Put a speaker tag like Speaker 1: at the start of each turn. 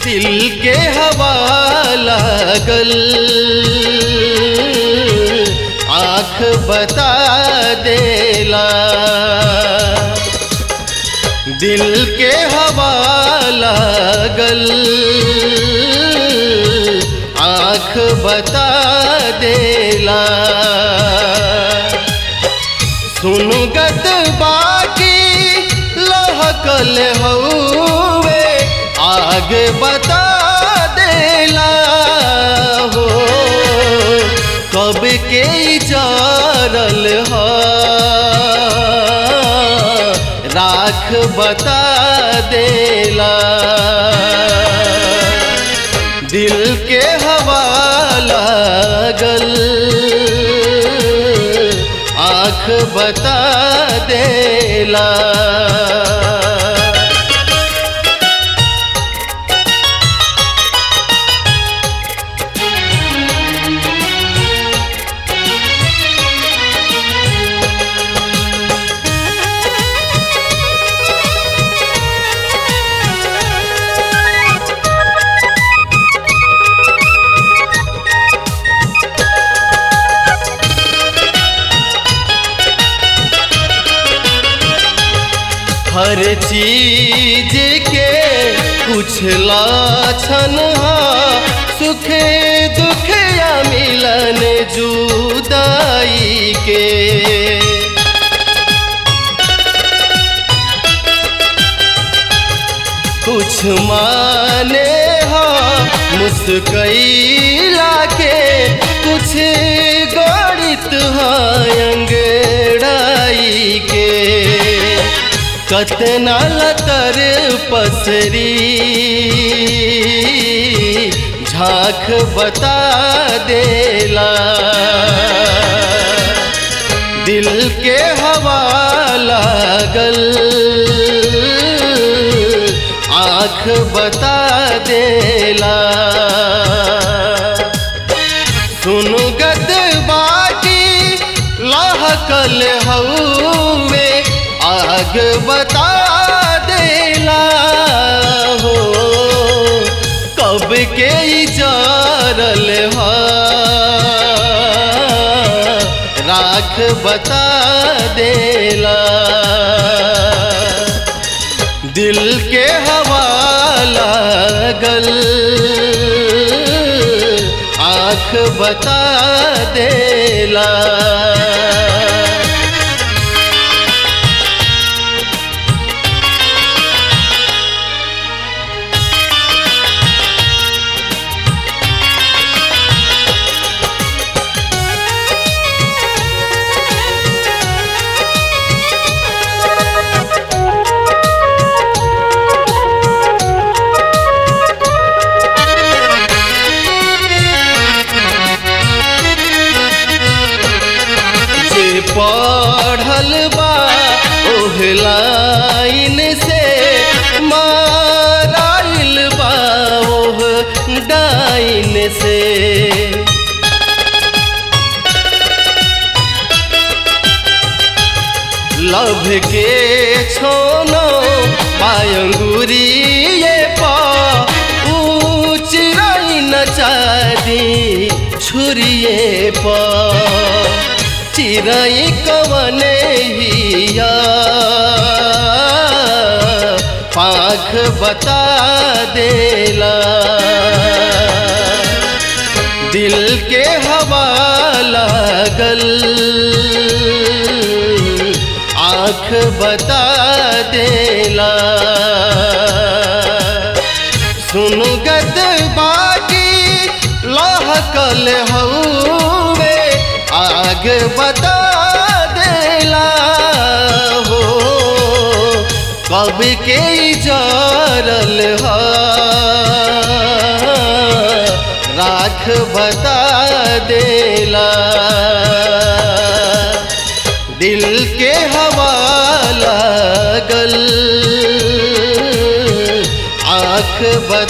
Speaker 1: दिल के हवा लागल आँख बता देला दिल के हवा लागल आँख बता देला सुनगत बाकी लहकल हौवे आगे बता देला हो कब के जारल ह राख बता देला दिल के हवा लागल आँख बता देला हर चीज के कुछ लाछन हा सुख दुख या मिलन जुदाई के कुछ माने हा मुस्कैला के कुछ गणित हा अंगड़ाई के कतना लतर पसरी झांक बता देला दिल के हवा लागल आँख बता देला सुनगत बाकी लहकल हौवे आग बता देला हो कब के जारल हा राख बता देला दिल के हवा लागल आँख बता देला जे पढ़ल बा ओह लाइन से माराइल बा ओह डाइन से लभ के छोनो पायंगुरी ये पा ऊंच न चादी छुरिए पा चिरई कवन हिया पाख बता देला दिल के हवा लागल आँख बता देला सुनगत बाकी लहकल हौवे आग बता देला हो कब के जारल हा राख बता देला दिल के हवा लागल आँख बता